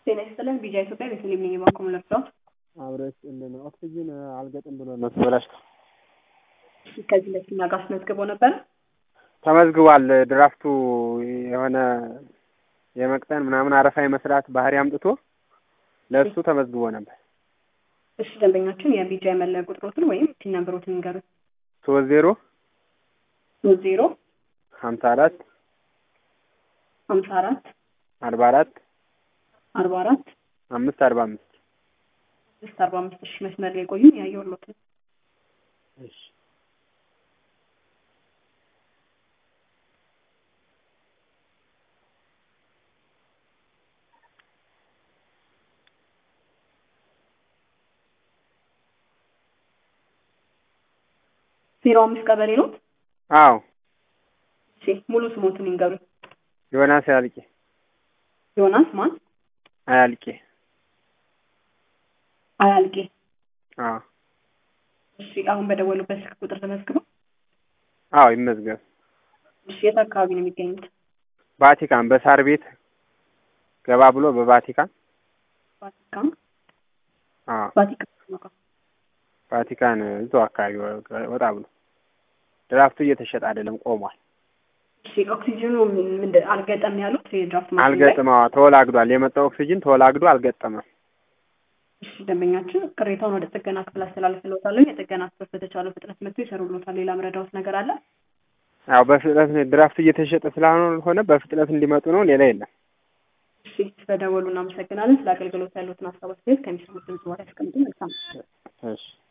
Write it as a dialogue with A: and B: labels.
A: ጤና ይስጥልን ቢጃ ኢትዮጵያ ቤተልሔም ነኝ የባንኩ ምለብሰው
B: አብረሽ እንደ ኦክሲጅን አልገጥም ብሎ ነው ተበላሽቶ
A: ከዚህ በፊት እኛ ጋር አስመዝግቦ ነበረ
B: ተመዝግቧል። ድራፍቱ የሆነ የመቅጠን ምናምን አረፋ የመስራት ባህሪ አምጥቶ ለእሱ ተመዝግቦ ነበር።
A: እሺ ደንበኛችን የቢጃ የመለያ ቁጥሮትን ወይም ፒን ነምበሮትን ንገሩት።
B: ሶስት ዜሮ
A: ሶስት ዜሮ
B: ሀምሳ አራት
A: ሀምሳ አራት
B: አርባ አራት
A: አርባ አራት
B: አምስት አርባ አምስት
A: ስድስት አርባ አምስት ሺ መስመር ላይ ቆዩን ያየሁሎት ነው።
B: እሺ
A: ዜሮ አምስት ቀበሌ ኖት?
B: አዎ
A: እሺ ሙሉ ስሞትን ይንገሩኝ።
B: ዮናስ አያልቄ
A: ዮናስ ማን?
B: አያልቄ
A: አያልቄ።
B: አዎ
A: እሺ አሁን በደወሉበት ስልክ ቁጥር ተመዝግበው።
B: አዎ ይመዝገብ።
A: እሺ የት አካባቢ ነው የሚገኙት?
B: ቫቲካን በሳር ቤት ገባ ብሎ በቫቲካን
A: ቫቲካን
B: አዎ
A: ቫቲካን ነው ጋር።
B: ቫቲካን እዛው አካባቢ ወጣ ብሎ ድራፍቱ እየተሸጠ አይደለም ቆሟል።
A: እሺ ኦክሲጅኑ ምንድን አልገጠም ያሉት የድራፍት ማሽን ላይ?
B: አልገጥም። አዎ ተወላግዷል። የመጣው ኦክሲጅን ተወላግዶ አልገጠመም።
A: እሺ ደንበኛችን ቅሬታውን ወደ ጥገና ክፍል አስተላልፍልዎታለሁ። የጥገና ክፍል በተቻለው ፍጥነት መጥቶ ይሰሩልዎታል። ሌላ ምረዳዎት ነገር አለ?
B: ያው በፍጥነት ድራፍቱ እየተሸጠ ስላልሆነ በፍጥነት እንዲመጡ ነው። ሌላ የለም።
A: እሺ ስለደወሉ እናመሰግናለን። ስለ አገልግሎት ያሉትን ሀሳብ አስተያየት ከሚሰሙት ድምጽ በኋላ ያስቀምጡ። መልካም
B: እሺ